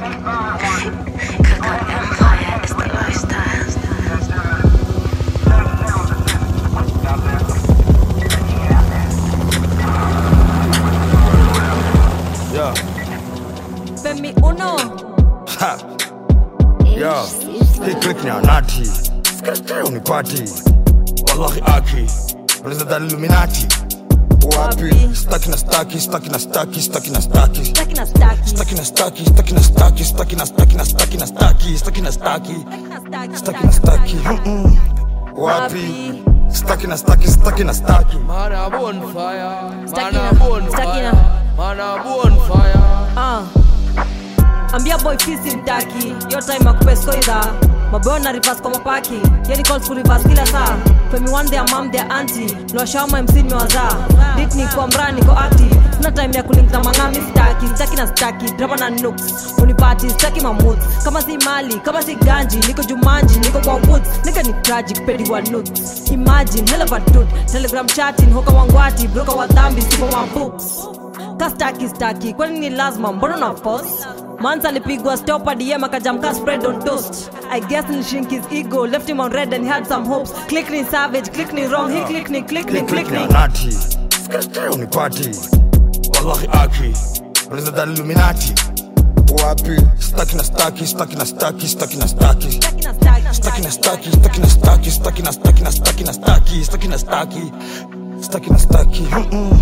Cook Empire is the lifestyle. Yeah. Femi Uno. Ha. Yeah. Hii click ni anati. Skate unipati. Wallahi aki. Unaweza dhani Illuminati. Wapi? Wapi? Staki na staki, staki na staki, staki na staki. Staki na staki. Staki na staki, staki na staki, staki na staki na staki na staki, staki na staki. Staki na staki. Mm-mm. Wapi? Staki na staki, staki na staki. Man a bonfire, Stuck man in a a- bonfire, stuck in man a bonfire. Ah. ambia boy fisi mtaki yo time akupeskoidha maboyo na rivas kwa mapaki yani calls ku rivas kila saa femi one their mom their auntie niwashawama mc nimewazaa dit ni kwa mraa niko active kuna time ya kulink na mang'ami staki staki na staki drama na nooks unipati staki mamut kama si mali kama si ganji niko jumanji niko kwa woods nika ni tragic pedi wa nuts imagine hell of a dude telegram chatting hoka wangwati broka wa dhambi sipo wa books kastaki staki kwani ni lazima mbona na force mans alipigwa stop dm akajamka spread on toast i guess nilishink his ego left him on red and he had some hopes click ni savage click ni wrong he click ni click ni Hii click click ni ni anati. Skate unipati. Wallahi aki. Unaweza dhani Illuminati. Wapi? Staki na staki, staki na staki, staki na staki. Staki na staki. Staki na staki, staki na staki, staki na staki na staki na staki, staki na staki. Staki na staki. Mm-mm.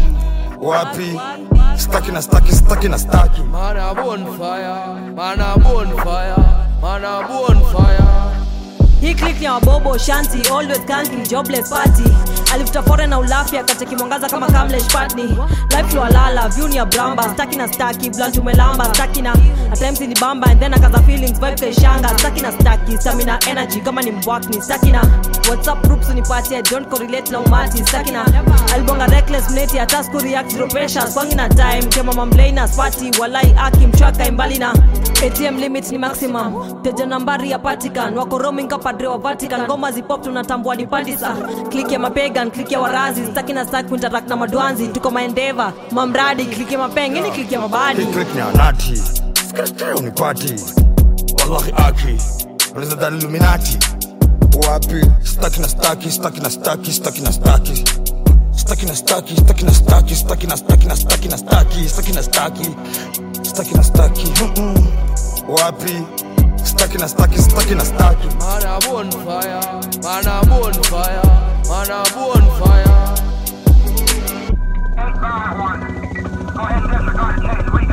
Wapi? Staki na staki, staki na staki. Man a bonfire, man a bonfire, man a bonfire. hii click ni ya wabobo shanti always kanki jobless party alifuta fore na ulafi akacheki mwangaza kama kamlesh patni life lwalala view ni ya bramba staki na staki blunt umelamba staki na at times ni bamba and then akaza feelings vibe kaishanga staki na staki stamina energy kama ni mbwakni staki na whatsapp groups unipatie don't correlate na umati staki na alibonga reckless mneti hata siku react zero pressure kwangi na time kema mamlaina spati walai aki mchwaka imbali na atm limit ni maximum teja nambari ya patikan wako roaming kapadre wa vatican ngoma zipop tunatambua ni pandisa klik ya mapegan klik ya warazi staki na staki kuinteract na madwanzi tuko maendeva mamradi klik ya mapeng ini klik ya mabadi Hii click ni anati. Skate unipati. Wallahi aki. Unaweza dhani Illuminati. Wapi? Staki na staki, staki na staki, staki na staki. Staki na staki, staki na staki, staki na staki na staki na staki, staki na staki. Staki na staki. Mm-mm. Wapi? Staki na staki, staki na staki. Man a bonfire, man a bonfire, man a bonfire. Eight by one. Go ahead and disregard the case. We got